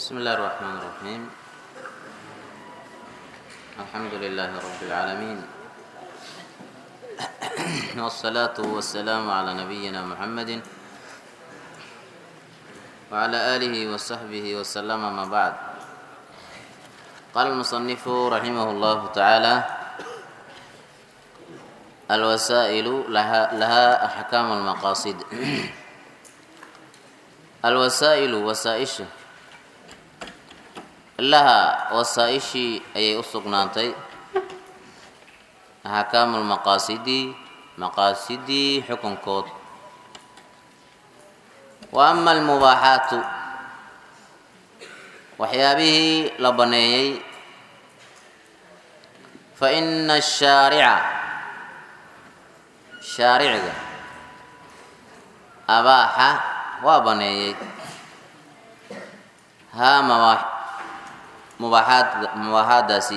بسم الله الرحمن الرحيم الحمد لله رب العالمين والصلاة والسلام على نبينا محمد وعلى آله وصحبه وسلم ما بعد قال المصنف رحمه الله تعالى الوسائل لها, لها أحكام المقاصد الوسائل وسائش laha wasaaishii ayay u sugnaantay axkaamu lmaqaasidi maqaasidii xukunkood wa ama almubaaxaatu waxyaabihii la baneeyey fa ina ashaarica shaariciga abaaxa waa baneeyey haa mabaax mubaaxaad mubaaxaadaasi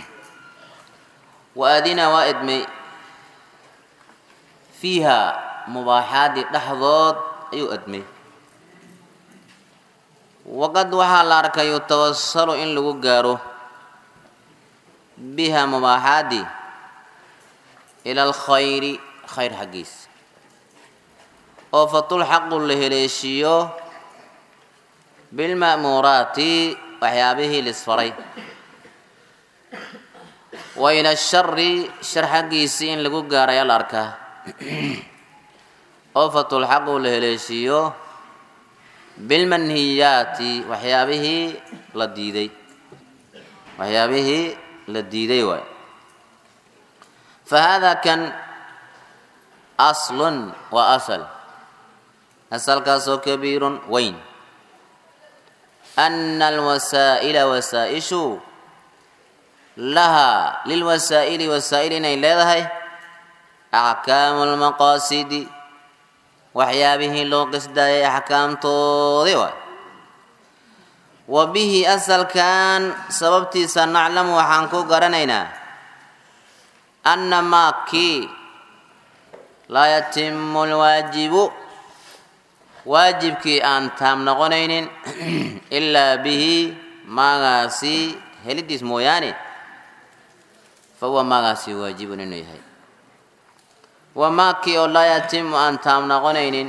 wa adina waa edmay fiiha mubaaxaadii dhexdood ayuu edmay waqad waxaa la arkayo tawasalu in lagu gaaro biha mubaaxaadii ila alkhayri khayr xaggiis oo fatulxaqu la heleeshiiyo bilma'muuraati waxyaabihii lisfaray wa ila shari shar xaggiisii in lagu gaarayaa la arkaa oo fatulxaqu la heleeshiiyo bilmanhiyaati waxyaabihii la diiday waxyaabihii la diiday waay fa hada kan aslun waa asal asalkaasoo kabiirun weyn ana alwasaa'ila wasaa-ishu lahaa lilwasaa'ili wasaa'il inay leedahay axkaamu lmaqaasidi waxyaabihii loo qisdaayay axkaamtoodii waay wa bihi asalkan sababtiisa naclamu waxaan ku garanaynaa anna maa kii laa yatimu lwaajibu waajibkii aan taam noqonaynin ilaa bihi maagaasi helidiis mooyaane fa huwa maagaasi waajibun inuu yahay wa maakii oo laa yatimu aan taam noqonaynin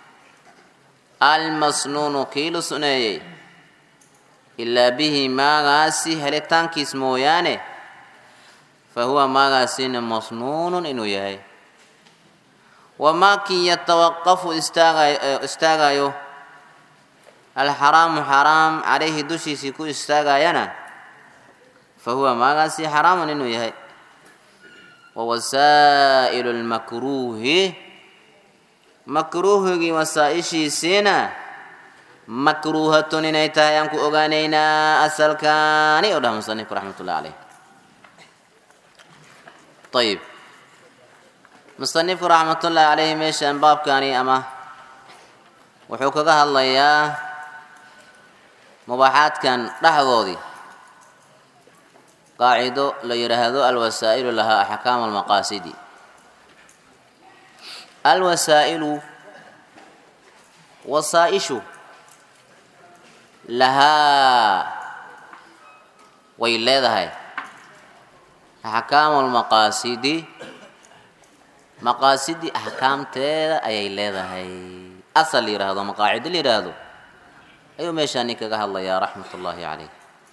almasnuunu kii la suneeyey ilaa bihi maagaasi helitaankiis mooyaane fa huwa maagaasina masnuunun inuu yahay wamaakii yatawaqafu istaagayo alxaraamu xaraam calayhi dushiisii ku istaagayana fa huwa maagaasi xaraamun inuu yahay wa wasaa'ilu lmakruuhi makruuhigii wasaa-ishiisiina makruuhatun inay tahay aan ku ogaanaynaa asalkaani oo dhah musanifku raxmat ullahi caleyh ayib musanifku raxmatullaahi caleyhi meeshaan baabkani ama wuxuu kaga hadlayaa mubaaxaadkan dhexdoodii qaacido la yidhaahdo alwasaa'ilu lahaa axkaamu almaqaasidi alwasaa'ilu wasaa-ishu lahaa way leedahay axkaamu almaqaasidi maqaasidii axkaamteeda ayay leedahay asal la yidhaahdo ama qaacido la yidhaahdo ayuu meeshaa nin kaga hadlayaa raxmat ullaahi caleyh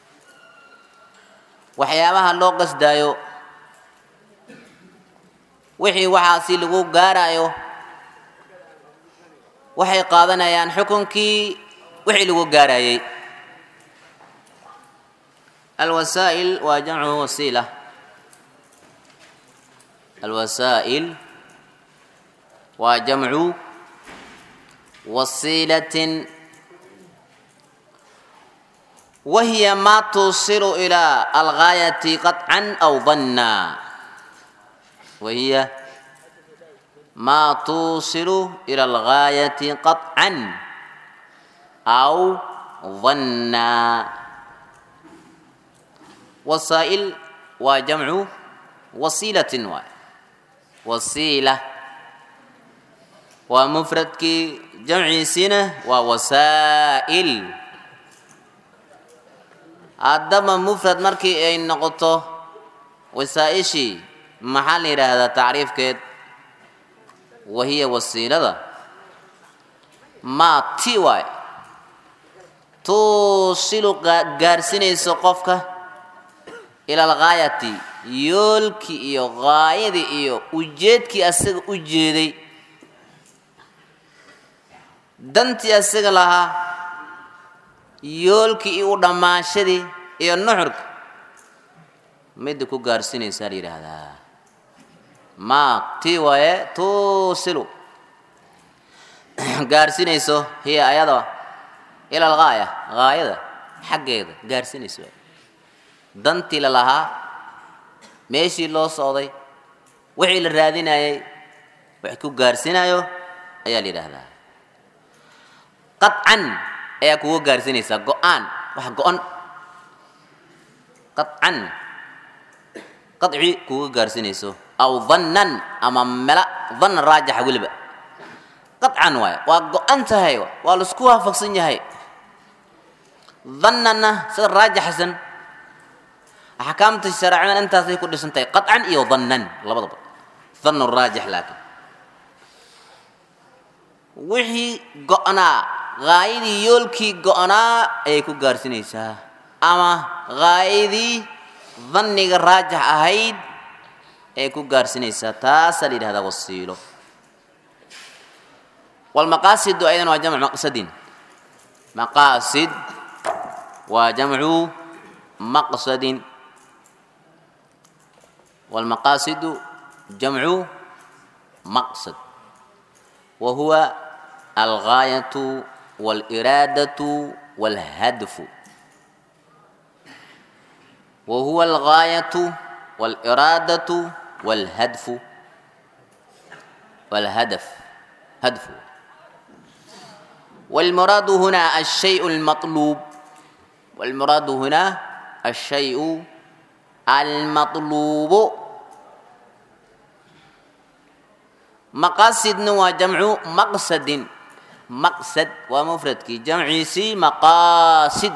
waxyaabaha loo qasdaayo wixii waxaasi lagu gaarayo waxay qaadanayaan xukunkii wixii lagu gaarayay alwasaa'il waa jamcu wasiila alwasaa'il waa jamcu wasiilatin wahiya maa tuusilu ilaa algaayati qaطcan aw danna wahiya maa tuusilu ila algaayati qaطcan aw danna wasaa'il waa jamcu wasiilatin waay wasiila waa mufradkii jamciisiina waa wasaa'il haddaba mufrad markii ay noqoto wasaa-ishii maxaa la yidhaahdaa tacriifkeed wahiya wasiilada maa ti waay tuusilu gaarsinayso qofka ila alghaayati yoolkii iyo gaayadii iyo ujeedkii asaga u jeeday dantii asaga lahaa yoolkii iyo u dhammaashadii iyo nuxurka midda ku gaarsinaysaa la yidhaahdaa maa tii waaye tuusilu gaarsinayso hiya ayada ila algaaya gaayada xaggeeda gaarsinayso dantii la lahaa meeshii loo socday wixii la raadinayay wax ku gaarsinayo ayaa la yidhaahdaa qaطcan ayaa kuga gaarsinaysaa go-aan wax go-on qaطcan qaطci kuga gaarsinayso aw dannan ama mela danna raajaxa weliba qaطcan waay waa go-an tahay waa laisku waafaqsan yahay dannanna sida raajaxsan axkaamta shareecada intaasay ku dhisan tahay qaطcan iyo dannan labadaba dannu raajix laakiin wixii go-naa gaayadii yoolkii go-naa ayay ku gaarsinaysaa ama gaayadii danniga raajix ahayd ayay ku gaarsinaysaa taasaa la yidhahdaa wasiilo walmaqaasidu aydan waa jamcu maqsadin maqaasid waa jamcu maqsadin walmaqaasidu jamcu maqsad wa huwa algaayatu wاliraadatu wاlhadfu wa huwa algaayatu wاliraadatu wاlhadfu wاlhadaf hadfu والمراد هنا الشيء المطلوب والمراد هنا الشيء المطلوب مقاصدنا وجمع مقصد مقصد ومفرد كي جمعي سي مقاصد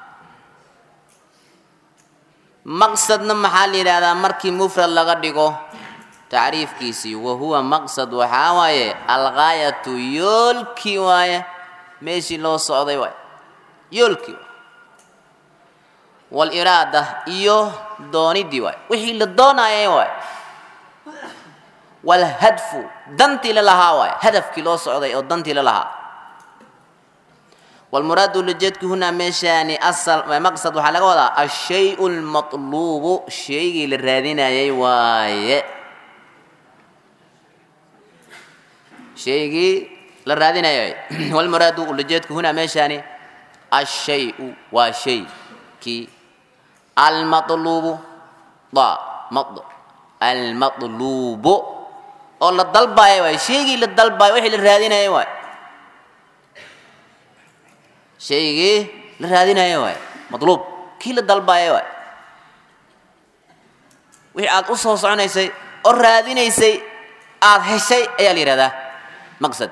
مقصدنا محل هذا مركي مفرد لغدقه تعريف كيسي وهو مقصد وحاوايه الغاية يولكي وايه meeshii loo socday waay yoolkii waay waliraada iyo doonidii waay wixii la doonayay waay walhadfu dantii la lahaa waay hadafkii loo socday oo dantii la lahaa walmuraadu lajeedku hunaa meeshaani asal maqsad waxaa laga wadaa ashay lmatluubu shaygii la raadinayay waaye shaygii la raadinayay walmuraadu ulajeedku hunaa meeshaani ashayu waa shay kii almatluubu da mad almatluubu oo la dalbayo waay shaygii la dalbayo wixii la raadinayay waay shaygii la raadinayay waay matluub kii la dalbayo waay wixii aad u soo soconaysay oo raadinaysay aad heshay ayaa la yihahdaa maqsad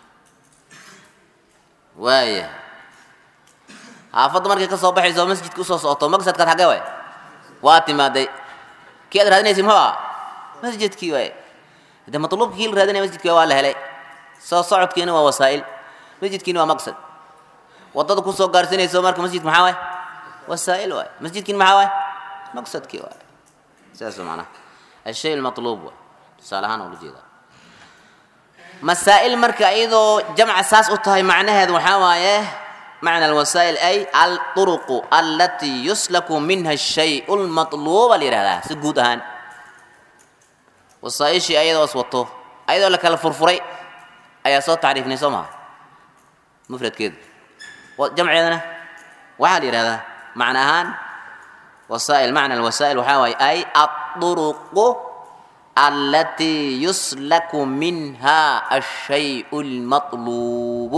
waaya xaafadda markay ka soo baxayso oo masjidka usoo socoto maqsadkaad xaggee waay waa timaaday kii aad raadinaysay muxuu ah masjidkii waay de matluubka kii la raadinaya masjidkii waa la helay soo socodkiina waa wasaa'il masjidkiina waa maqsad waddada kusoo gaarsinayso marka masjidka maxaa waay wasaa'il waay masjidkiina maxaa waay maqsadkii waay sidaas macnaha ashay almatluub waay tusaale ahaan ula jeedaa masaa'il marka iyadoo jamca saas u tahay macnaheedu waxaa waaye macna alwasaa'il ay alturuqu allatii yuslaku minha ashayu lmatluuba la yihahdaa si guud ahaan wasaa'ishii ayadoo is wato ayadoo la kala furfuray ayaa soo tacriifnay soo maha mufradkeedu jamceedana waxaa la yihahdaa macna ahaan wasaa'il macna alwasaa'il waxaa waaye ay aduruqu التي يسلك منها الشيء المطلوب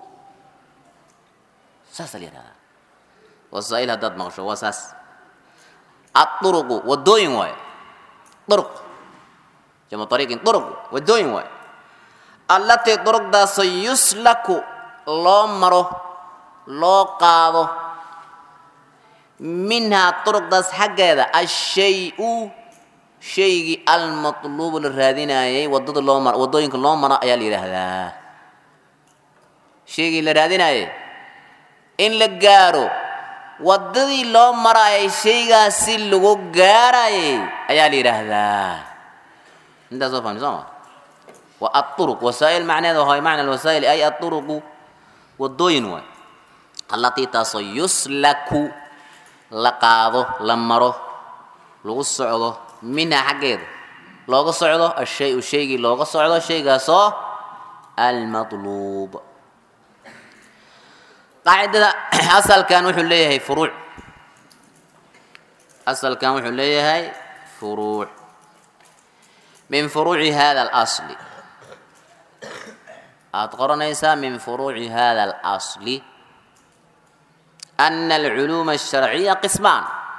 ساس اليرا وسائل هداد مغشو وساس الطرق والدوين واي طرق جمع طريق طرق والدوين واي التي طرق دا سيسلك لو مرو لو قاضو minhaa turuqdaas xaggeeda ashay-u shaygii almatluubu la raadinayay wadada loo mar waddooyinka loo maro ayaa la yidhaahdaa shaygii la raadinayay in la gaaro waddadii loo marayay shaygaasi lagu gaarayay ayaa la yidhaahdaa intaas soo fahmi sooma wa aطuruq wasaa'il macneeda wahay macna alwasaa'il ay aطuruqu waddooyin waay allatii taasoo yuslaku la qaado la maro lagu socdo minhaa xaggeeda looga socdo ashay-u shaygii looga socdo shaygaasoo almatluub qaacidada asalkan wuxuu leeyahay furuuc asalkan wuxuu leeyahay furuuc min furuuci hada alasli aad qoranaysaa min furuuci hada alasli ana alculuuma alsharciya qismaan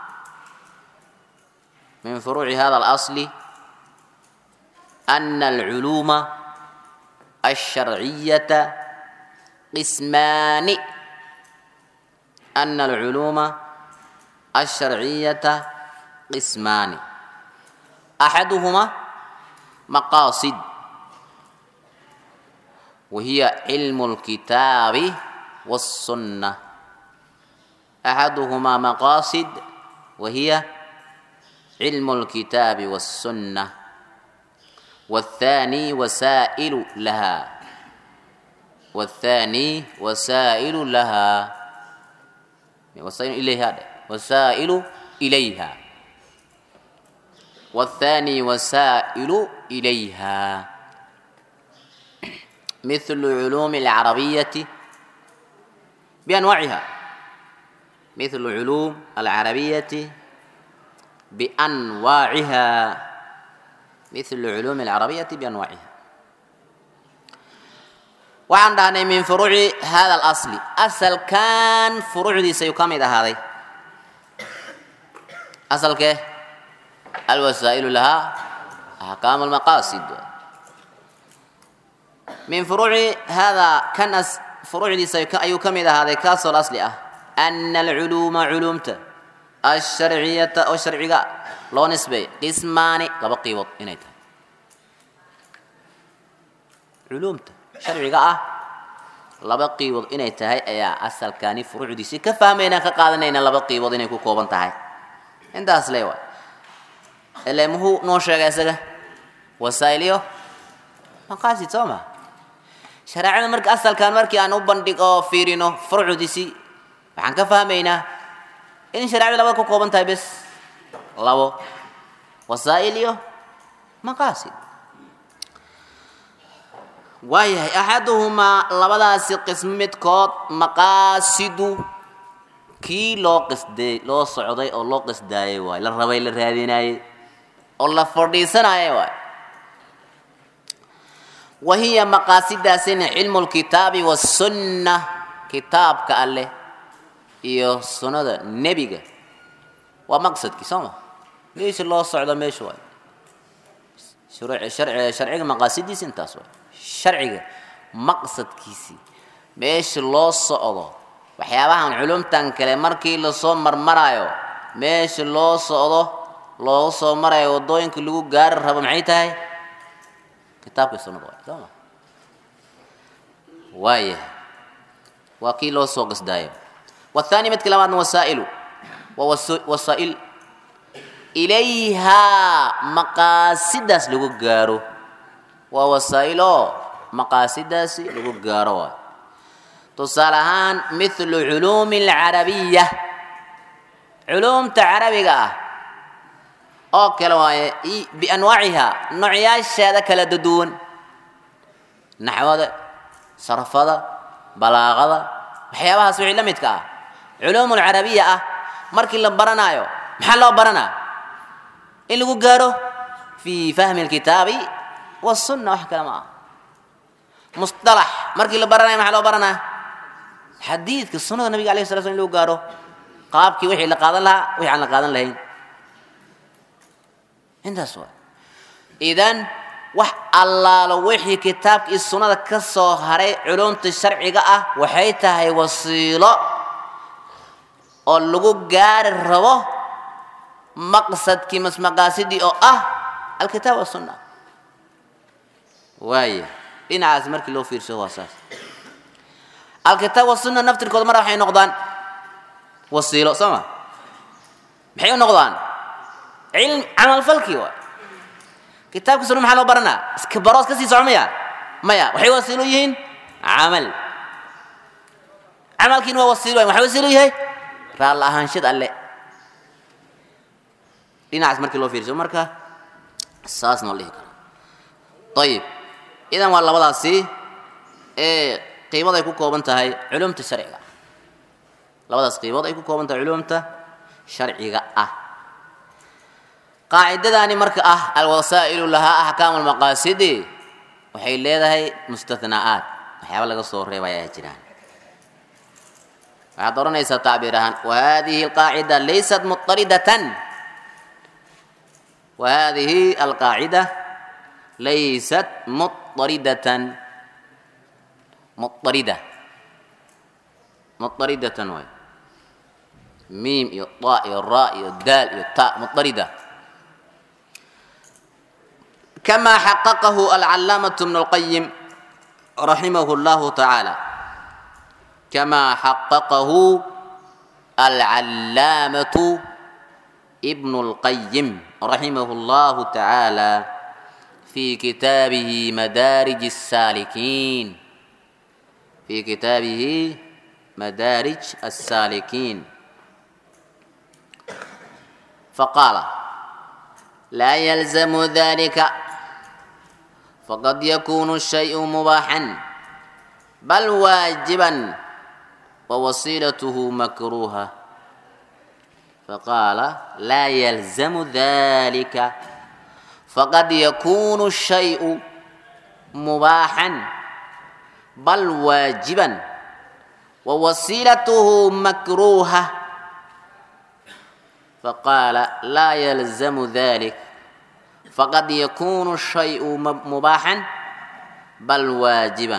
min furuuci hada alasli ana alculuuma alsharciyata qismaani ana alculuuma alsharciyata qismaani axaduhuma maqaasid wahiya cilmu اlkitaabi wالsunna axaduhumaa maqaasid wahiya cilmu اlkitaabi wالsunna wالthani wasaa'ilu laha wالthani wasaa'ilu laha wasaa'ilu ilayha dhe wasaa'ilu ilayha والثاني وسائل إليها مثل علوم العربية بأنواعها مثل علوم العربية بأنواعها مثل علوم العربية بأنواعها وعن دهني من فروع هذا الأصل أصل كان فروع دي سيكمل هذه أصل كيه الوسائل لها أحكام المقاصد من فروع هذا كان فروع دي أي كم إذا هذا كاس الأصل أن العلوم علومته الشرعية أو الشرعية لو نسبة قسمان لبقي وط إنيته علومته شرعية لبقي وط إنيته أي أصل كان فروع دي سي كفهمينا كقادنين لبقي وط إنيكو كوبان تهي انت أصلي واي ile muxuu noo sheegay isaga wasaa'iliyo maqaasid soo ma shareecada marka asalkan markii aan u bandhigo fiirino furucdiisi waxaan ka fahmaynaa in shareecadu labada ku kooban tahay bes labo wasaa'il iyo maqaasid waayahay axaduhumaa labadaasi qismo midkood maqaasidu kii loo qisday loo socday oo loo qisdaayay waay la rabay la raadinayay oo la fadhiisanaya waay wa hiya maqaasidaasina cilmu lkitaabi wasunna kitaabka alleh iyo sunnada nebiga waa maqsadkii soo ma meesha loo socdo meesha waay sharciga maqaasidiisi intaas waay sharciga maqsadkiisii meesha loo socdo waxyaabahan culumtan kale markii lasoo marmaraayo meesha loo socdo loogu soo marayo waddooyinka lagu gaari rabo maxay tahay kitaabkii sunnada waay soo ma waayahay waa kii loo soo qasdaayo wathani midka labaadna wasaa'ilu waa wasaa'il ilayhaa maqaasidaas lagu gaaro waa wasaa'il oo maqaasidaasi lagu gaaro waay tusaale ahaan mithlu culuumi alcarabiya culuumta carabiga ah oo kale waaye bianwaaciha noocyaasheeda kala duwan naxwada sarfada balaaqada waxyaabahaas wixii la midka ah culuum alcarabiya ah markii la baranaayo maxaa loo baranaa in lagu gaaro fi fahmi alkitaabi wasunna wax kale ma ah musطalax markii la baranayo maxaa loo baranaa xadiidka sunnada nabiga alayh sala slam in lagu gaaro qaabkii wixii la qaadan lahaa wixii aan la qaadan lahayn intaas waa idan wax allaalo wixii kitaabka iyo sunnada ka soo haray culumta sharciga ah waxay tahay wasiilo oo lagu gaari rabo maqsadkii masmaqaasidii oo ah alkitaab wasunna waaya dhinacaas markii loo fiirsado waa saas alkitaab wasunna naftirkooda mar waxay noqdaan wasiilo soo ma maxay u noqdaan cilm camalfalkii waay kitaabka sunna maxaa loo baranaa iska baroos ka sii soco maya maya waxay wasiilo yihiin camal camalkiina waa wasiilo waay maxaa wasiilo yahay raalla ahaanshad alle dhinacaas markii loo fiirso marka saas noo dhihi kara ayib idan waa labadaasi ee qiimad ay ku kooban tahay culumta sharciga labadaas qiimood ay ku kooban tahay culumta sharciga ah qaacidadaani marka ah alwasaa'ilu lahaa axkaamu lmaqaasidi waxay leedahay mustathna'aat waxyaaba laga soo reebaya ay jiraan waxaad odhanaysaa tacbiir ahaan wahadihi alqaacida laysat muطaridatan wahadihi alqaacida laysat muطaridatan muطarida muطaridatan waay miim iyo ta iyo ra iyo daal iyo ta muطarida كما حققه العلامة ابن القيم رحمه الله تعالى كما حققه العلامة ابن القيم رحمه الله تعالى في كتابه مدارج السالكين في كتابه مدارج السالكين فقال لا يلزم ذلك فقد يكون الشيء مباحا بل واجبا ووسيلته مكروهة فقال لا يلزم ذلك فقد يكون الشيء مباحا بل واجبا ووسيلته مكروهة فقال لا يلزم ذلك فقد يكون الشيء مباحا بل واجبا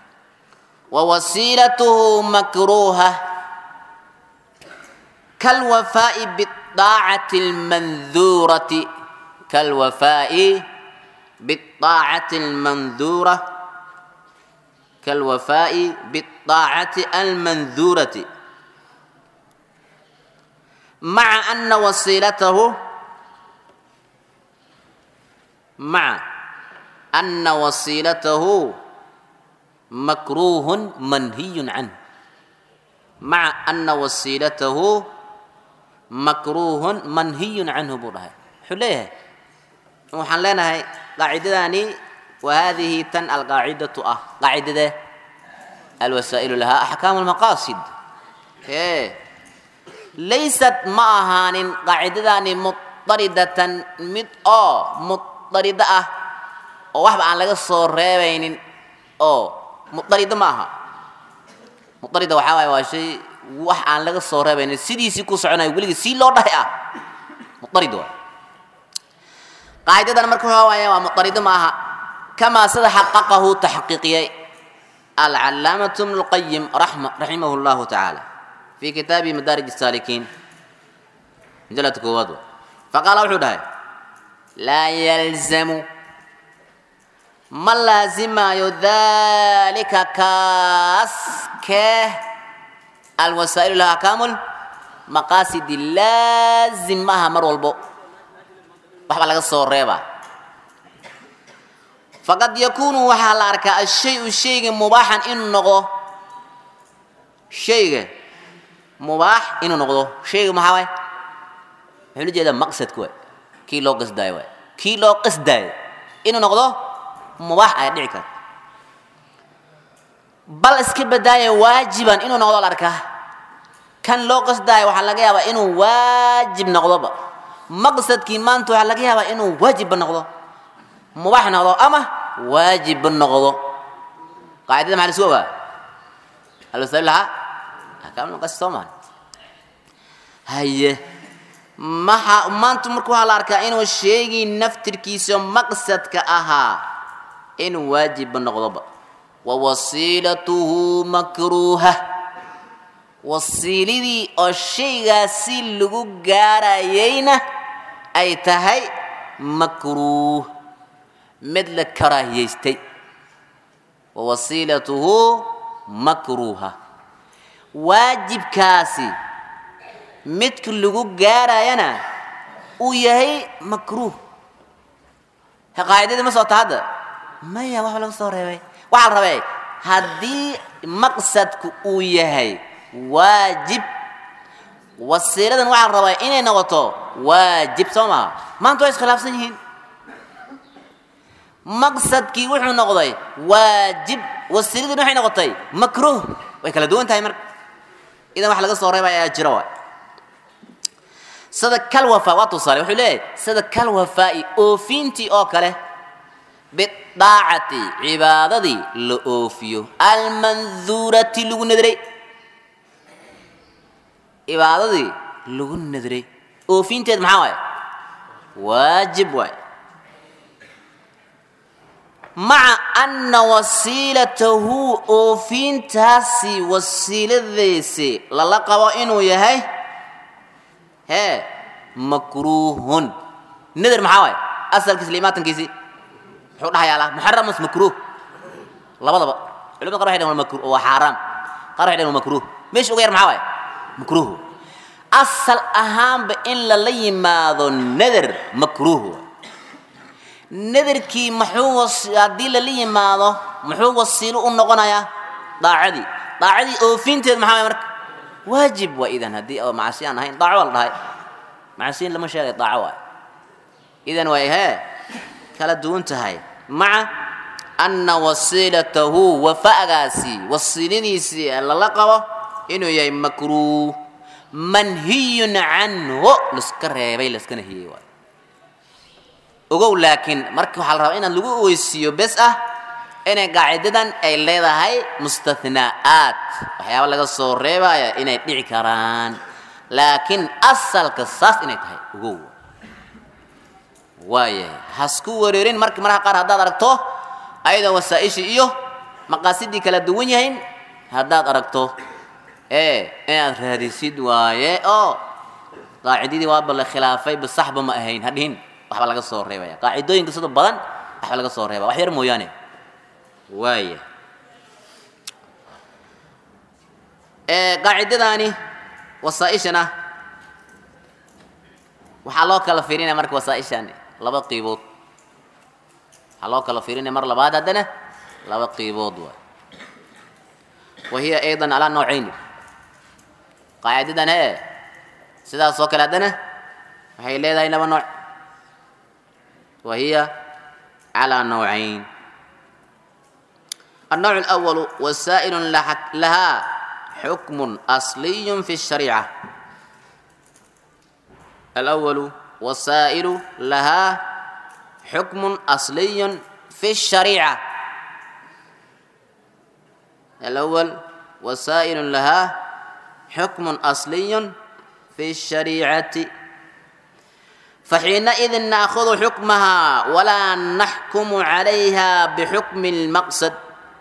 ووسيلته مكروهة كالوفاء بالطاعة المنذورة كالوفاء بالطاعة المنذورة كالوفاء بالطاعة المنذورة مع أن وسيلته مع أن وسيلته مكروه منهي عنه مع أن وسيلته مكروه منهي عنه بورها حليه وحن لنا هاي قاعدتاني وهذه تن القاعدة أه قاعدة الوسائل لها أحكام المقاصد إيه ليست معها قاعدتاني مضطردة مد أو مضطردة أه oo waxba aan laga soo reebaynin oo mudarida ma aha mudarida waxaa waaye waa shay wax aan laga soo reebaynin sidiisii ku soconayo weligii sii loo dhahay ah mudarid waay qaacidadan marka waxaa waaye waa mudarida ma aha kamaa sida xaqaqahu taxqiiqiyey alcalaamatu ibnu lqayim raximahu llahu tacaala fi kitaabihi madaarij الsaalikiin majalada koowaad wa faqaala wuxuu dhahay laa yalzamu ma laazimaayo dalika kaas kee alwasaa'ilu laha akaamul maqaasidi laazim maaha mar walbo waxbaa laga soo reebaa faqad yakuunu waxaa la arkaa ashay-u shayga mubaaxan inuu noqdo shayga mubaax inuu noqdo shayga maxaa waay wuxuu la jeedaa maqsadka waay kii loo qasdaayo waay kii loo qasdaayo inuu noqdo mubaax ayaa dhici karta bal iska badaaya waajiban inuu noqdo la arkaa kan loo qasdaayo waxaa laga yaabaa inuu waajib noqdoba maqsadkii maanta waxaa laga yaabaa inuu waajibba noqdo mubaax noqdo ama waajibba noqdo qaacidada maxaa lasu ogaa alwasail lahaa akaamul maqasid soo maha haye maxa maanta marka waxaa la arkaa inuu sheegii naftirkiisa maqsadka ahaa inuu waajibba noqdoba wa wasiilatuhu makruuha wasiilidii oo shaygaasi lagu gaarayayna ay tahay makruuh mid la karaahiyaystay wa wasiilatuhu makruuha waajibkaasi midka lagu gaarayana uu yahay makruuh qaacidadii ma soo ta hadda maya waxba laga soo reebay waxaa la rabay haddii maqsadku uu yahay waajib wasiiladan waxaa la rabaa inay noqoto waajib soo maha maanta waa iskhilaafsan yihiin maqsadkii wuxuu noqday waajib wasiiladin waxay noqotay makruuh way kala duwan tahay marka idan wax laga soo reebay ayaa jira waay sida kalwafa waa tusaale wuxuu leeyahay sida kalwafaa'i oofintii oo kale bidaacati cibaadadii la oofiyo almanduurati lagu nadray cibaadadii lagu nadray oofinteed maxaa waaye waajib waay maca anna wasiilatahu oofintaasi wasiiladiisi lala qabo inuu yahay hee makruuhun nader maxaa waaye asalkiisi liimaatankiisi muxuu dhahayaalaa muxaram mas makruuh labadaba culimada qar waxay dhahan waa makruh waa xaaraam qaar waxay dhahan waa makruuh meesha uga yar maxaa waaye makruuh asal ahaanba in lala yimaado nader makruuh waay nadarkii muxuu haddii lala yimaado muxuu wasiilo u noqonayaa daacadii daacadii oofinteed maxaa waay marka waajib waa idan haddii oo macasi aan ahayn daaco waa la dhahay macasiin lama sheegay daaco waay idan way hee kala duwan tahay maca anna wasiilatahu wafa'gaasi wasiiladiisii lala qabo inuu yahay makruuh manhiyun canhu laska reebay laska nahiyey waay ogow laakiin marka waxaa la rabaa inaad lagu oweysiiyo bes ah inay qaacidadan ay leedahay mustahna'aat waxyaaba laga soo reebaya inay dhici karaan laakiin asalka saas inay tahay ogow waayahay hasku wareerin marka marka qaar haddaad aragto ayadoo wasaa-ishii iyo maqaasidii kala duwan yahayn haddaad aragto ee inaad raadisid waaye oo qaacidadii waaba la khilaafay bisaxba ma ahayn hadhihin waxba laga soo reebaya qaacidooyinka sida badan waxba laga soo reebaya wax yar mooyaane waaya qaacidadaani wasaaishana waxaa loo kala fiirinaya marka wasaaishan laba qiibood waxaa loo kala fiirinaya mar labaad haddana laba qiibood waay wa hiya aydan calaa noocayn qaacidadan hee sidaas oo kale haddana waxay leedahay laba nooc wa hiya calaa noocayn النوع الأول وسائل لها حكم أصلي في الشريعة الأول وسائل لها حكم أصلي في الشريعة الأول وسائل لها حكم أصلي في الشريعة فحينئذ نأخذ حكمها ولا نحكم عليها بحكم المقصد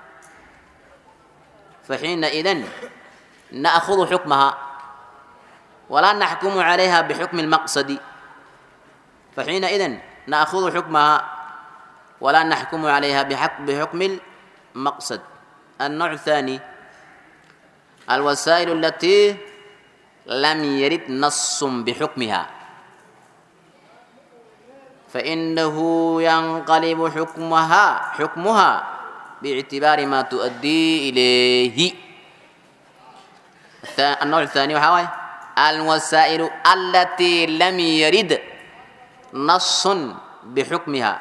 فحينئذ نأخذ حكمها ولا نحكم عليها بحكم المقصد فحينئذ نأخذ حكمها ولا نحكم عليها بحكم المقصد النوع الثاني الوسائل التي لم يرد نص بحكمها فإنه ينقلب حكمها حكمها باعتبار ما تؤدي إليه النوع الثاني وحاوي الوسائل التي لم يرد نص بحكمها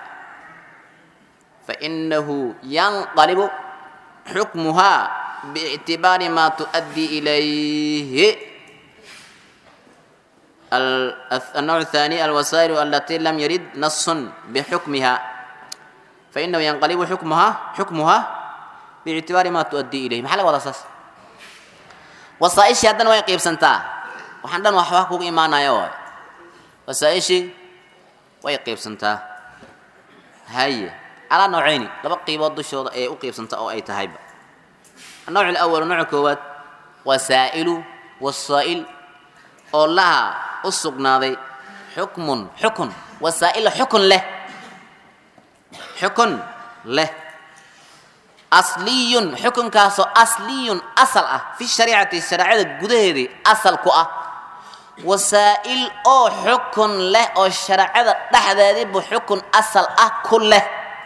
فإنه ينقلب حكمها باعتبار ما تؤدي إليه النوع الثاني الوسائل التي لم يرد نص بحكمها فإنه ينقلب حكمها حكمها باعتبار ما تؤدي إليه محل ولا أساس وصائشي هذا وين قيب سنتا وحنا وحوا كوك إيمانا يا وصائشي وين قيب سنتا هاي على نوعين لبقى قيبات دشود أي أقيب سنتا أو أي تهيب النوع الأول نوع كوات wasaa'ilu wasaa'il oo laha u sugnaaday xukmun xukun wasaa'il xukun leh xukun leh asliyun xukunkaasoo asliyun asal ah fi shariicati shareecada gudaheedii asal ku ah wasaa'il oo xukun leh oo shareecada dhexdeediibu xukun asal ah ku leh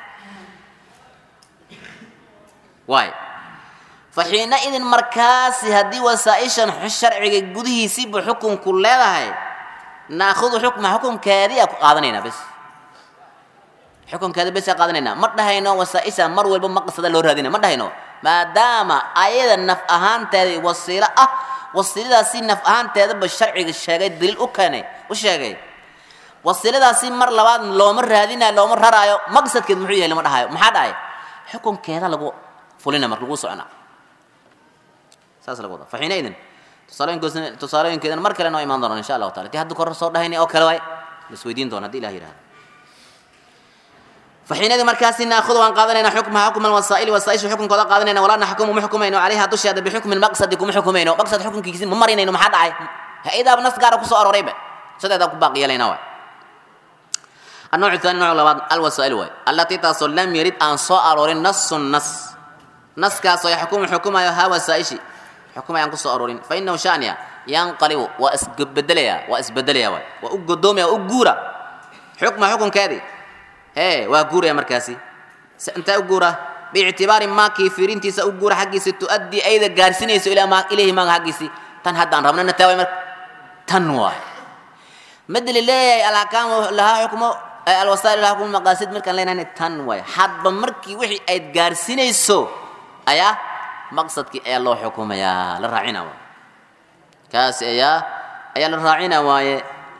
waay faxiina idin markaasi haddii wasaa-ishan sharciga gudihiisiibu xukunku leedahay naahudu xukma xukunkeediia ku qaadanaynaa bes xukunkeeda bes qaadanaynaa ma dhahayno wasaa-isha mar walba maqsada loo raadina ma dhahayno maadaama ayada naf ahaanteeda wasiilo ah wasiiladaasi naf ahaanteedaba sharciga sheegay daliil u keenay u sheegay wasiiladaasi mar labaad looma raadinayo looma raraayo maqsadkeed muxuu yahay lama dhahayo maxaa dhahay xukunkeeda lagu fulina mar lagu socona saas lagu wada faxiina idin tusaalooyinkoos tusaalooyinkeedana mar kale noo imaan doonaan insha allahu taala tii hadda kor soo dhahayna oo kale waay lasweydiin doona haddi ilah yidhahdo faxiinadii markaasi naahudu waan qaadanayna xukmaha xukma alwasaa'ili wasaaisha xukunkooda qaadanayna walaa naxkumu ma xukumayno calayha dusheeda bixukmin maqsadi kuma xukumayno maqsad xukunkiisi ma marinayno maxaa dhacay ha-idaaba nas gaara kusoo arorayba sideedaa ku baaqi yeelayna waay النوع الثاني نوع لبعض الوسائل واي التي تصل لم يرد أن صار نص النص نص كاسو يحكم حكومة ها وسائشي حكومة ينقص أرورين فإنه شأنيا ينقلب وأسبدليا وأسبدليا واي وأقدوم يا أقورا حكم حكم كذي هي وأقورا يا مركزي أنت أقورا باعتبار ما كيفيرين تيسا أقورا حقيسي تؤدي أيضا قارسينيسو إلى ما إليه ما حقيسي تن هدان ربنا نتاوي مر تنواي مدل الله الأحكام لها حكمه alwasaa'il laha kuma maqaasid markaan leenahay tan waay hadba markii wixii ayd gaarsiinayso ayaa maqsadkii ayaa loo xukumayaa la raacina waay kaasi ayaa ayaa la raacina waaye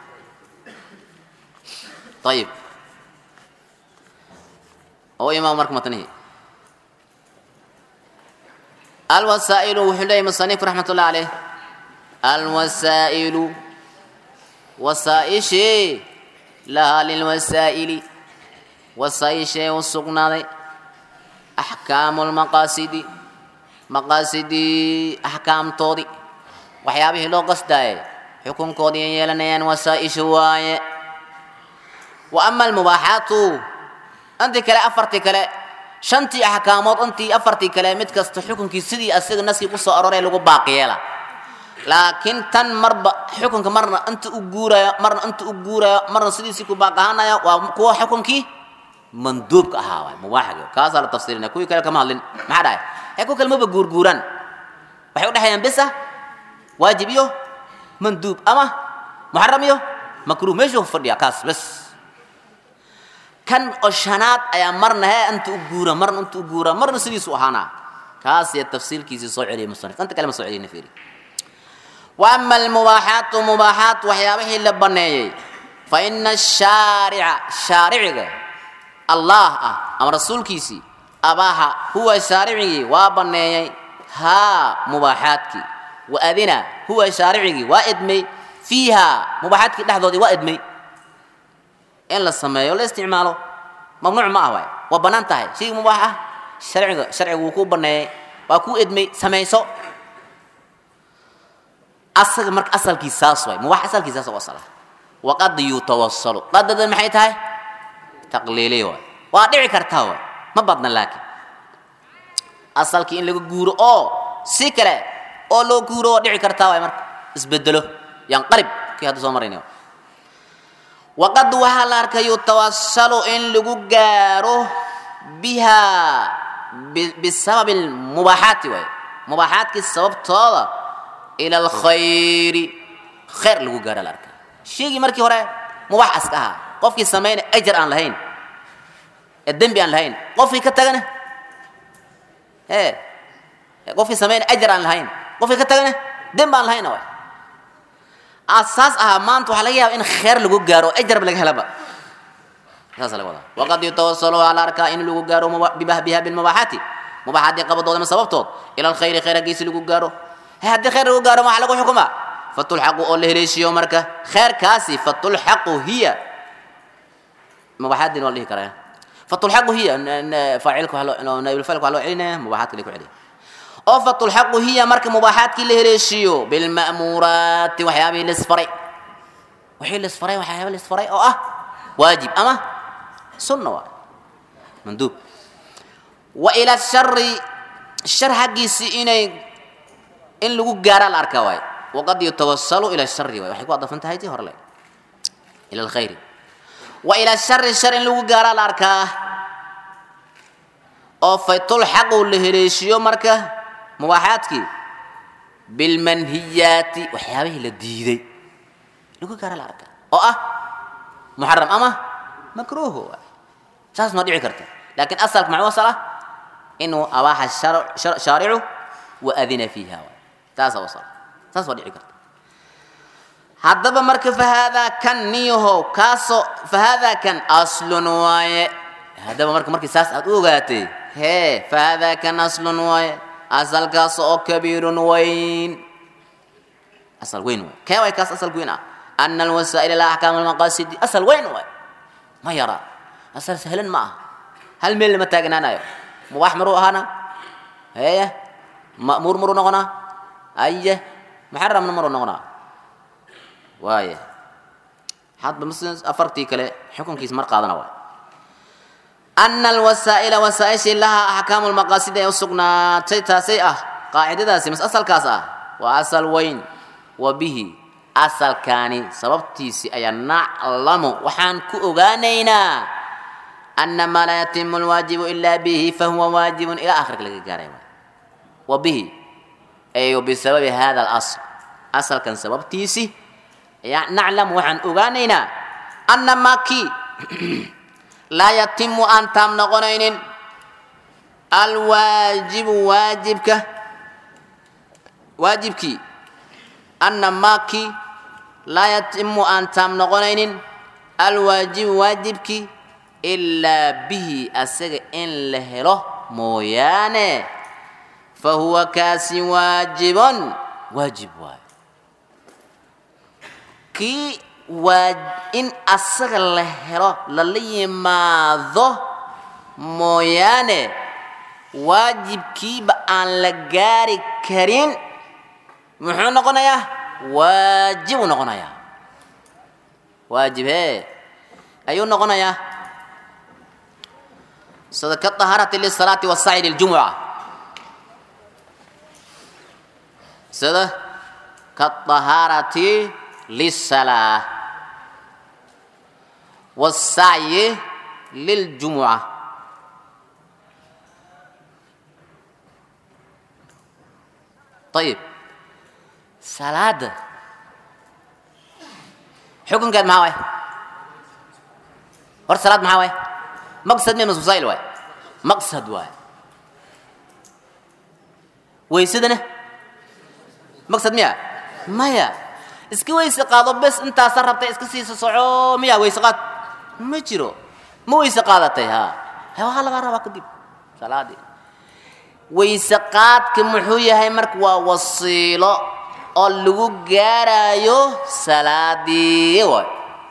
ayib oo imaam marka matnihi alwasaa'ilu wuxuu leeyahy musanif raxmat ullah caleyh alwasaa'ilu wasaa'ishii lahaa lilwasaa'ili wasaa'ishee u sugnaaday axkaamu lmaqaasidi maqaasidii axkaamtoodii waxyaabihii loo qasdaaye xukunkoodii ay yeelanayaan wasaa'isha waaye wa ama almubaaxaatu intii kale afartii kale shantii axkaamood intii afartii kale mid kasta xukunkii sidii asiga naskii kusoo aroray lagu baaqi yeela laakiin tan marba xukunka marna inta u guurayo marna inta u guurayo marna sidiisii ku baaqahanaya waa kuwa xukunkii manduubka ahaa waay mubaaxiga kaasaa la tafsirinaya kuwii kale kama hadlin maxaa dhahay ee ku kale maba guurguuraan waxay u dhexeeyaan bisa waajib iyo manduub ama muxaram iyo makruuh meeshuu fadhiya kaas bes kan oo shanaad ayaa marna hee inta u guura marna inta u guura marna sidiisu ahaanaa kaas iyo tafsiilkiisii soo celiyay musanif inta kale ma soo celiyna fiiri وأما المباحات مباحات وحيابه لبنيي فإن الشارع شارع الله أم رسول كيسي أباها هو شارعي وابنيي ها مباحاتك وأذنا هو شارعي وإدمي فيها مباحاتك لحظة وإدمي إن لا سمايه ولا استعماله ممنوع ما هو وبنانته شيء مباحة شرع شرع وكو بنيي وكو إدمي سميسو asaga marka asalkiis saas waay mubax asalkiis saas wasala waqad yutawassalu qadada maxay tahay taqliili waay waa dhici kartaa waay ma badna laakiin asalkii in laga guuro oo si kale oo loo guuro waa dhici kartaa waay marka isbedelo yanqalib kii hadda soo marayna waqad waxaa la arkay yutawassalu in lagu gaaro biha bisababi lmubaaxaati waay mubaaxaadkii sababtooda ila alkhayri khayr lagu gaara la arkaa sheegii markii hore mubax aska ahaa qofkii samayna ajar aan lahayn ee dembi aan lahayn qofkii ka tagana e qofkii samayna ajar aan lahayn qofkii ka tagana dembi aan lahayn waay asaas ahaa maanta waxaa laga yaaba in khayr lagu gaaro ajarba laga helaba saasa laga wadaa waqad yutawasalu waxaa la arkaa in lagu gaaro biha bilmubaaxaati mubaaxaadii qabadoodama sababtood ila alkhayri khayr hagiisi lagu gaaro haddii khayr lagu gaaro maxaa lagu xukumaa fatulxaqu oo la heleeshiyo marka khayrkaasi fatulxaqu hiya mubaxaadin waa la dhihi karaa fatulxaqu hiya faacilka naibulfacilka waa loo celinaya mubaxaadka lay ku celiya oo fatulxaqu hiya marka mubaaxaadkii la heleeshiiyo bilma'muuraati waxyaabihii lisfaray wixii lisfaray waxyaaba lisfaray oo ah waajib ama sunna waa manduub wa ila shari shar xaggiisii inay in lagu gaaraa la arkaa waay waqad yutawasalu ila shari waay waxay ku adafan tahay tii hore le ila alkhayri wa ila shari shar in lagu gaaraa la arkaa oo faytulxaqu la heleeshiyo marka mubaaxaadkii bilmanhiyaati waxyaabihii la diiday lagu gaara la arkaa oo ah muxaram ama makruuh waay saas ma dhici karta laakiin asalka maxuu asal ah inuu abaaxa shaaricu wa adina fiiha waay taasa asal saas waa dhici karta haddaba marka fahaadaa kan niyahow kaasoo fahaadaa kan aslun waaye haddaba marka markii saas aad u ogaatay hee fahaadaa kan aslun waaye asalkaas oo kabiirun weyn asal weyn waay kee waay kaas asal weyn ah ana alwasaa'il la axkaam almaqaasidi asal weyn waay ma yara asal sahlan ma aha hal meel lama taagnaanayo mubaax maruu ahaana heye ma'muur maruu noqonaa aye muxaramna maruu noqonaa waaye hadba ms afartii kale xukunkiis mar qaadana waay ana alwasaa'ila wasaaishii lahaa axkaamu lmaqaasidi ay u sugnaatay taasay ah qaacidadaasi mas asalkaas ah waa asal weyn wa bihi asalkaani sababtiisii ayaa naclamu waxaan ku ogaanaynaa ana maa laa yatimu lwaajibu ilaa bihi fahuwa waajibun ilaa akhirka laga gaaray wa bihi ay bisababi hada alasl asalkan sababtiisi ayaa naclamu waxaan ogaanaynaa ana maa kii laa yatimu aan taam noqonaynin alwaajibu waajibka waajibkii ana maakii laa yatimu aan taam noqonaynin alwaajibu waajibkii ilaa bihi asaga in la helo mooyaane fa huwa kaasi waajibun waajib waayo kii waa in asaga la helo lala yimaado mooyaane waajibkiiba aan la gaari karin muxuu noqonayaa waajibuu noqonayaa waajib hee ayuu noqonayaa sida ka dahaarati lisalaati wasacyi liljumuca sida ka dahaarati lisalaa wasacyi liljumuca ayib salaada xukunkeed maxaa waay hor salaad maxaa waay maqsad miya maskusail waay maqsad waay waysadana maqsad miya maya iska weyse qaado bes intaasa rabtay iska siisa soco miya weyse qaad ma jiro ma weyse qaadatay ha waxaa lagaa rabaa kadib salaadii weyse qaadka muxuu yahay marka waa wasiilo oo lagu gaarayo salaadii waay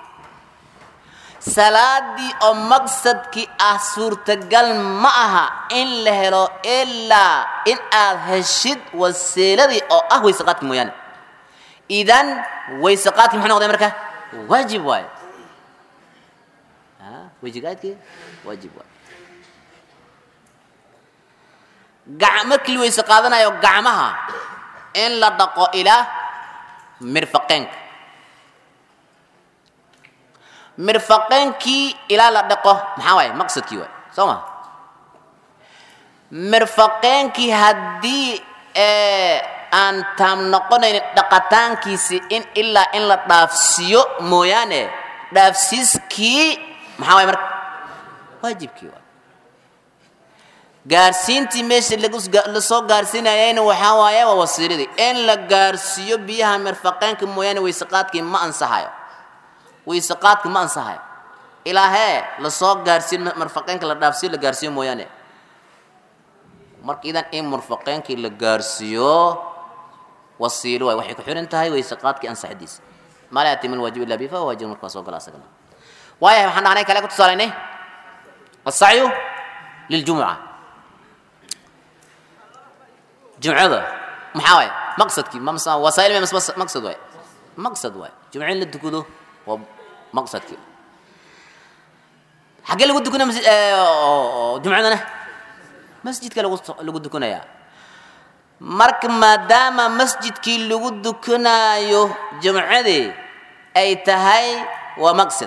salaadii oo maqsadkii ah suurtagal ma aha in la helo ilaa in aad heshid wasiiladii oo ah weyse qaadki mooyaane idan weyse qaadki muxuu noqday marka waajib waay weyseqaadki waajib waay markii la weyse qaadanayo gacmaha in la dhaqo ilaa mirfaqeenka mirfaqeenkii ilaa la dhaqo maxaa waaye maqsadkii waay soo ma mirfaqeenkii haddii aan taam noqonaynin dhaqataankiisi in ilaa in la dhaafsiiyo mooyaane dhaafsiiskii maxaa waay marka waajibkii waay gaarsiintii meesha lasoo gaarsiinayayna waxaa waaye waa wasiiladii in la gaarsiiyo biyaha mirfaqeenka mooyaane weyseqaadkii ma ansaxayo weyseqaadka ma ansaxayo ilaahee lasoo gaarsiin mirfaqeenka la dhaafsiyo la gaarsiiyo mooyaane marka idan in mirfaqeenkii la gaarsiiyo wasiilo waay waxay ku xiran tahay weyseqaadkii ansaxadiisa maa laa yatimu lwaajib illa bi fahuwa waajib marka waa soo gala asagana waayahay waxaan dhahnay kale ku tusaalaynay asacyu liljumuca jumcada maxaa waay maqsadkii mamsa wasaa'il ma mas- maqsad waay maqsad waay jumco in la tukado waa maqsadkii xaggee lagu dukanaya masjid oo jumcadana masjidka lagu lagu dukanayaa marka maadaama masjidkii lagu dukanaayo jumcadii ay tahay waa maqsad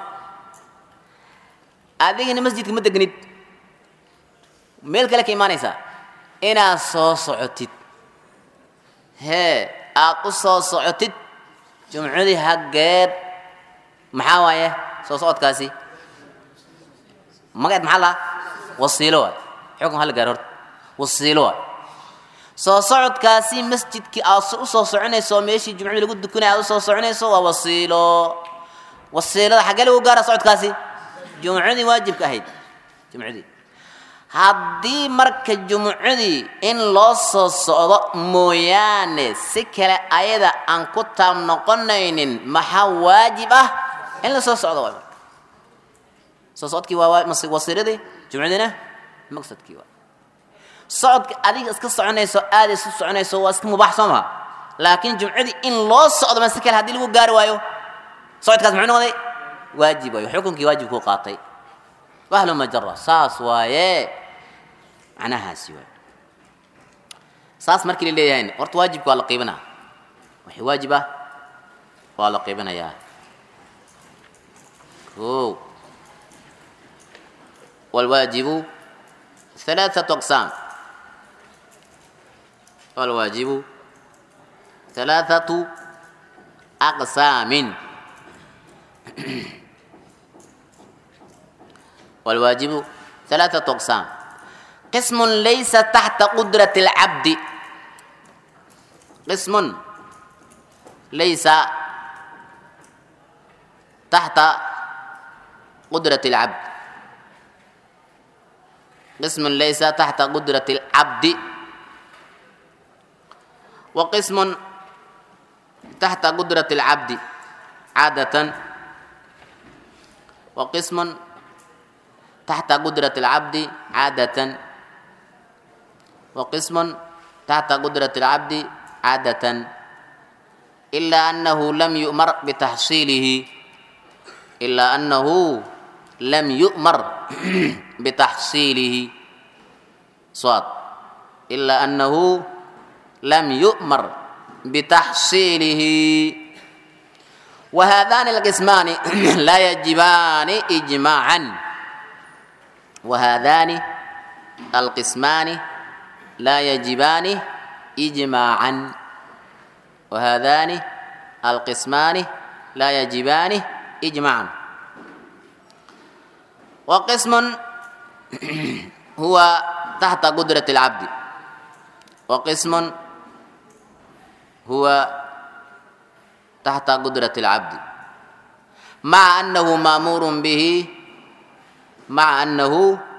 adigana masjidka ma degnid meel kale ka imaanaysaa inaad soo socotid hee aad u soo socotid jumcadii haggeed maxaa waaye soo socodkaasi magaceed maxaa laha wasiilo waay xukun hala gaar horta wasiilo waay soo socodkaasi masjidkii aad u soo soconayso meeshii jumcadii lagu dukanaya aad u soo soconayso waa wasiilo wasiilada xaggee lagu gaara socodkaasi jumcadii waajibka ahayd jumcadii haddii marka jumcadii in loo soo socdo mooyaane si kale ayada aan ku taab noqonaynin maxaa waajib ah in la soo socdo waay marka soo socodkii waa waa- mas- wasiiradii jumcadiina maqsadkii waa socodka adiga iska soconayso aada isu soconayso waa iska mubaax soo maha laakiin jumcadii in loo socdo ma si kale haddii lagu gaari waayo socodkaas muxuu noqday waajib waayo xukunkii waajib kuu qaatay wahlu majara saas waaye macnahaasi waaye saas markii la leeyahay horta waajibka waa la qiibinaa wixii waajib ah waa la qiibinayaa o والواجب ثلاثة أقسام والواجب ثلاثة أقسام والواجب ثلاثة أقسام قسم ليس تحت قدرة العبد قسم ليس تحت قدرة العبد قسم ليس تحت قدرة العبد وقسم تحت قدرة العبد عادة وقسم تحت قدرة العبد عادة وقسم تحت قدرة العبد عادة إلا أنه لم يؤمر بتحصيله إلا أنه لم يؤمر بتحصيله صاد إلا أنه لم يؤمر بتحصيله وهذان القسمان لا يجبان إجماعا وهذان القسمان لا يجبان إجماعا وهذان القسمان لا يجبان إجماعا وقسم هو تحت قدرة العبد وقسم هو تحت قدرة العبد مع أنه مأمور به مع أنه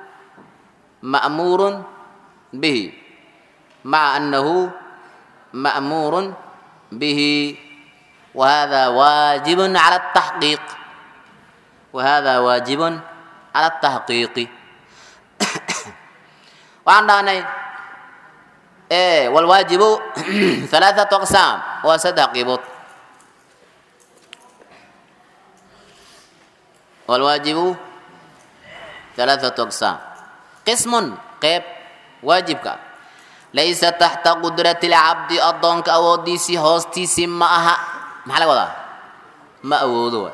مأمور به مع أنه مأمور به وهذا واجب على التحقيق وهذا واجب على التحقيق وعندنا إيه والواجب ثلاثة أقسام وسد قيبوت والواجب ثلاثة أقسام قسم قيب واجبك ليس تحت قدرة العبد أضنك أو ديسي هوستيسي معها محل وضع ما أودوا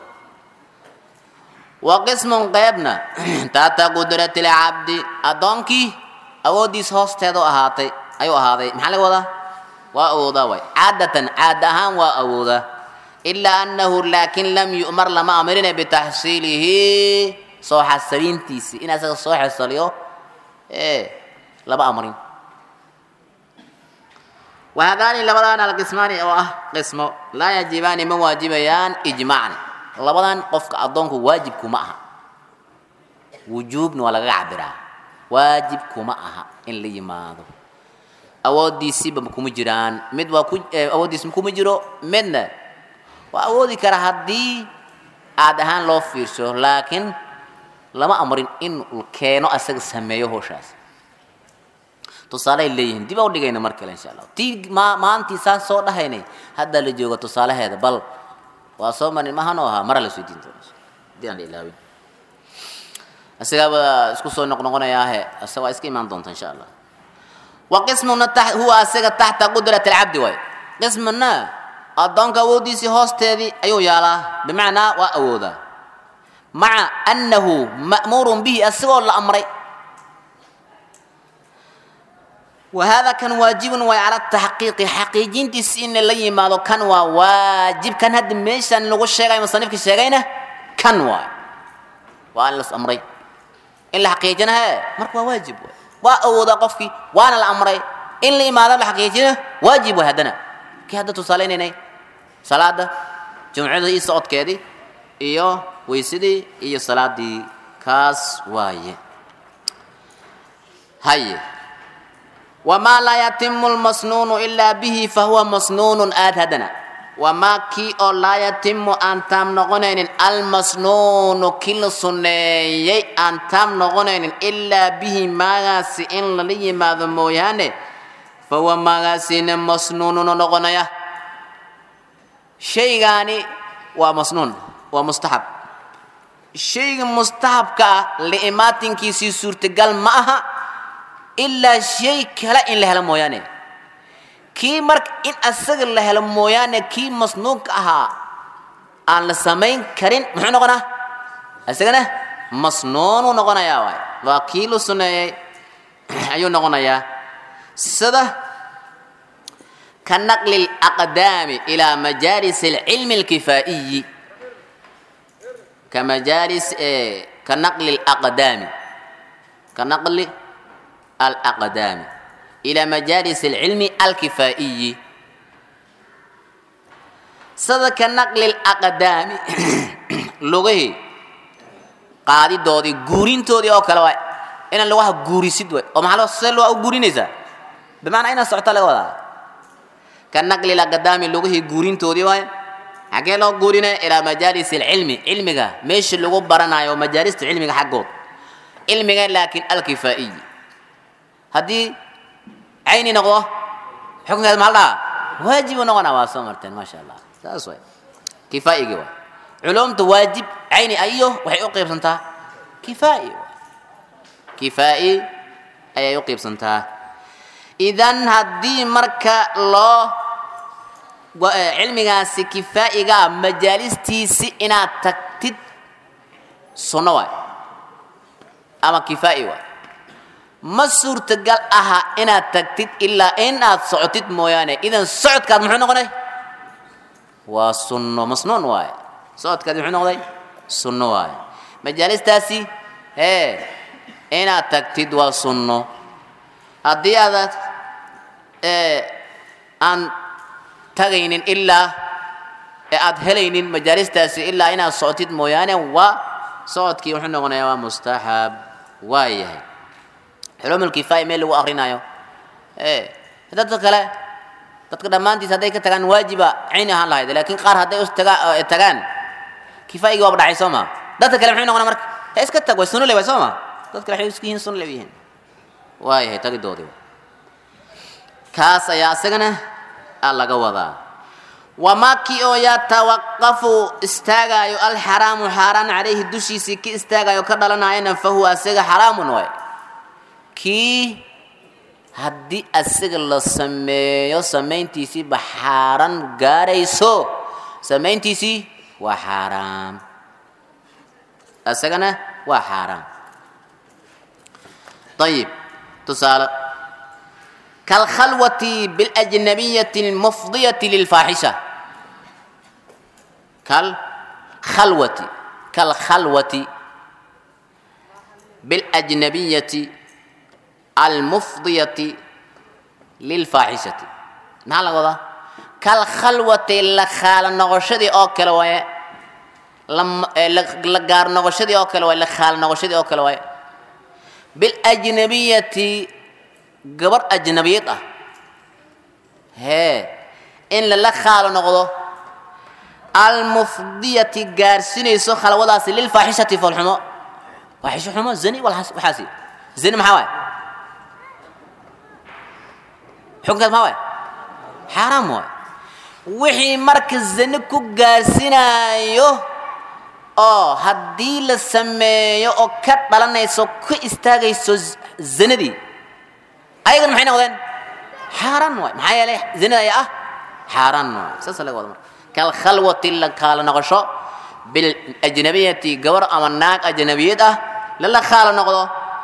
وقسم قيبنا تحت قدرة العبد أضنك أو ديس هوستيدو أهاتي أيو أهاتي محل وضع وأوضا وي عادة عادها وأوضا إلا أنه لكن لم يؤمر لما أمرنا بتحصيله صوح السرين تيسي إن أسأل صوح السريو إيه لما أمرين وهذان لبدان القسمان أو أه قسم لا يجبان من واجبيان إجماعا لبدان قفك أدونك واجبك معها وجوب ولا عبرا واجبك معها إن لي ماذا awoodiisiiba kuma jiraan mid waa ku awooddiis kuma jiro midna waa awoodi kara haddii aad ahaan loo fiirso laakiin lama amrin in uu keeno asaga sameeyo howshaas tusaaley leeyihiin dib a udhigayna mar kale insha allah tii ma maantii saan soo dhahaynay hadda la joogo tusaalaheeda bal waa soo marin mahanoo ahaa mara la soo diin doona hadii aan la ilaawin isagaaba isku soo noqnoqonayaahe asa waa iska imaan doonta insha allah wa qismuna ta huwa asaga taxta qudrat alcabdi waay qismuna addoonka awooddiisii hoosteedii ayuu yaalaa bimacnaa waa awoodaa maca annahu ma'muurun bihi asagoo la amray وهذا كان واجب وعلى التحقيق حقيقين تسين اللي ما كان واجب كان هاد ميشان لغو الشيغاي مصنفك الشيغاينه كان واي وأن لس أمري إلا حقيقتنا مرك واجب وأوضا قفكي وأنا الأمري إلا ما ذا حقيقتنا واجب هدنا كي هذا تصالين إني صلاة جمعة دي صوت كذي إيو ويسدي إيو صلاة دي كاس واي هاي وما لا يتم المسنون إلا به فهو مسنون آتدنا وما كي أو لا يتم أن تام نغنين المسنون كل سنيي أن تام نغنين إلا به مغاسي إن للي ما ذموياني فهو مغاسي مسنون نغنيا شيء غاني ومسنون ومستحب شيء مستحب كا لإماتين كي سي سورتقال معها ilaa shay kale in la helo mooyaane kii marka in asaga la helo mooyaane kii masnuunka ahaa aan la samayn karin muxuu noqonaa isagana masnuunuu noqonayaa waay waa kii la suneeyey ayuu noqonayaa sida ka naqli alaqdaami ilaa majaalis alcilmi alkifaa'iyi ka majaalis ka naqli alaqdaami ka naqli الأقدام إلى مجالس العلم الكفائي صدق نقل الأقدام لغه قادي دودي غورين تودي أو كلا واي إن اللغة غوري سيد واي أو محلو سلو أو غورين إذا بمعنى إن سعطة لغة كان نقل الأقدام لغه غورين تودي واي حكي لو غورين إلى مجالس العلم علمك مش اللغة برنا يو مجالس علمك حقه علمك لكن الكفائي haddii cayni noqdo xukunkeed maal dhaha waajibu noqona waa soo marteen maasha allah saas waay kifaa'igi waay culumta waajib cayni ayo waxay u qaybsantaa kifaa'i kifaa'i ayay u qaybsantaa idan haddii marka loo cilmigaasi kifaa'iga majaalistiisi inaad tagtid sunno waay ama kifaa'i waay ma suurtagal aha inaad tagtid ilaa in aad socotid mooyaane idan socodkaad muxuu noqonay waa sunno masnuun waaye socodkaad muxuu noqday sunno waaye majaalistaasi hee inaad tagtid waa sunno haddii aadaad aan tagaynin ilaa ee aad helaynin majaalistaasi ilaa inaad socotid mooyaane waa socodkii wuxuu noqonayaa waa mustaxab waa yahay علوم الكفاية ميل لو أخرينايو إيه هذا كلا dadka dhammaantiis hadday ka tagaan waajiba cayni ahaan lahayd laakiin qaar hadday us taga tagaan kifaayigii waaba dhacay soo ma dadka kale muxuu noqonaa marka he iska tag way sunno le way soo ma dad kale waxay isku yihiin sunno le yihiin waayahay tagidoodii kaas ayaa isagana aa laga wadaa wamaa kii oo yatawaqafu istaagaayo alxaraamu xaaraan calayhi dushiisii ki istaagayo ka dhalanayana fahuwa isaga xaraamun waay kii haddii asaga la sameeyo samayntiisiiba xaaraan gaarayso samayntiisii waa xaaraam isagana waa xaaraam ayib tusaale kalkhalwati biاlajnabiyati اlmufdiyati lilfaaxisha kalkhalwati kalkhalwati biاlajnabiyati almufdiyati lilfaaxishati maxaa laga wadaa kalkhalwati la khaala noqoshadii oo kale waaye la gaar noqoshadii oo kale waaye la khaala noqoshadii oo kale waaye biاlajnabiyati gabar ajnabiyad ah hee in lala khaalo noqdo almufdiyati gaarsinayso khalwadaasi lilfaaxishati foolxumo faaxisho xumo zani waxaasi zani maxaa waaye xukunkaas maa waay xaaraam waay wixii marka zane ku gaarsinaayo oo haddii la sameeyo oo ka dhalanayso ka istaagayso zanadii ayagan maxay noqdeen xaaraan waay maxaa yeelay zinada ayaa ah xaaraan waay saasa laga wada marka kalkhalwati la kaala noqosho biljnabiyati gabar ama naag ajnabiyad ah lala kaala noqdo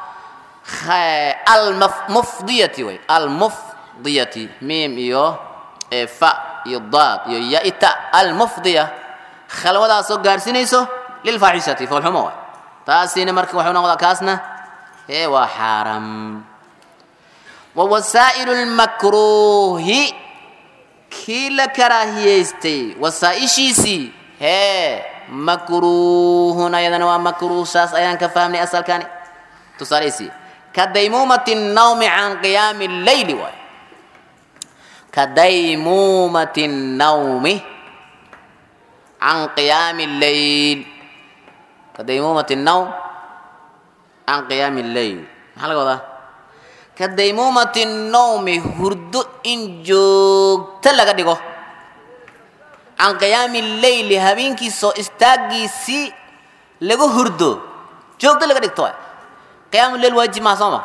almufdiyati way almufdiyati miim iyo fa iyo daad iyo yaita almufdiya khalwadaasoo gaarsinayso lilfaaxishati foolxumo waay taasina marka wuxuu noqdaa kaasna ee waa xaaraam wawasaa'ilu lmakruuhi kii la karaahiyaystay wasaa'ishiisii hee makruuhun ayadana waa makruuh saas ayaan ka fahmnay asalkani tusaaleysi ka daymuumati nawmi can qiyaami leyli waay ka daymuumati nawmi can qiyaami leyl ka daymuumati nawm can qiyaami leyl maxaa laga wadaa ka daymuumati nawmi hurdo in joogto laga dhigo can qiyaami leyli habeenkii soo istaagiisii laga hurdo joogto laga dhigto qiyaamu leyl waajib maha soo ma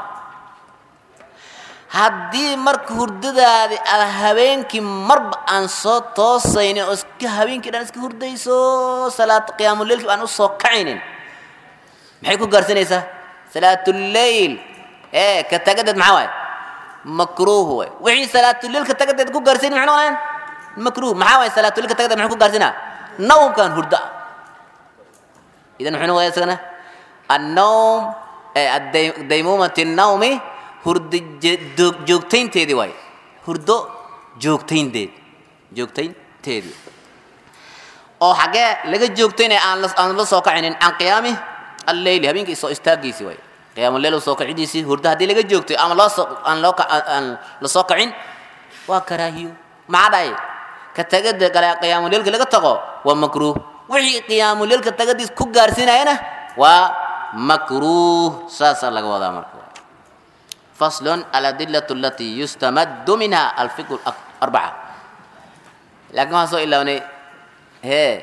haddii marka hurdadaadi aad habeenkii marba aan soo toosaynin oo iska habeenkii dhan iska hurdayso salaad qiyaamuleylkii aan usoo kacaynin maxay ku gaarsanaysaa salaatuleyl ee ka tagadeed maxaa waaye makruuh waay wixii salaatuleyl ka tagadeed ku gaarsayn maxay noqonayaan makruuh maxaa waaye salaatuleyl ka tagadeed maxay ku gaarsinaa nawmkan hurda idan muxuu noqoyaa isagana annawm daymuumati nawmi hurdo joogtaynteedii waaye hurdo joogtaynteed joogtaynteedii oo xaggee laga joogtaynaya aan aan la soo kacinin can qiyaami alleyli habeenkii soo istaagiisii waaye qiyaamu leyl soo kacidiisii hurdo haddii laga joogtay ama loo soo aan loo aan la soo kacin waa karaahiyo maxaa dhahay ka tagada kale qiyaamu leylka laga tago waa makruuh wixii qiyaamu leylka tagadiis ku gaarsiinayana waa makruuh saasaa laga wadaa marka فصل الأدلة التي يستمد منها الفقه الأربعة لكن ما سو إلا وني هي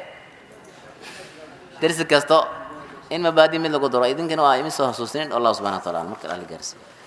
درس كستو إن مبادئ من لغة درا إذن كانوا آيمين سو حسوسين الله سبحانه وتعالى مركز على الجرس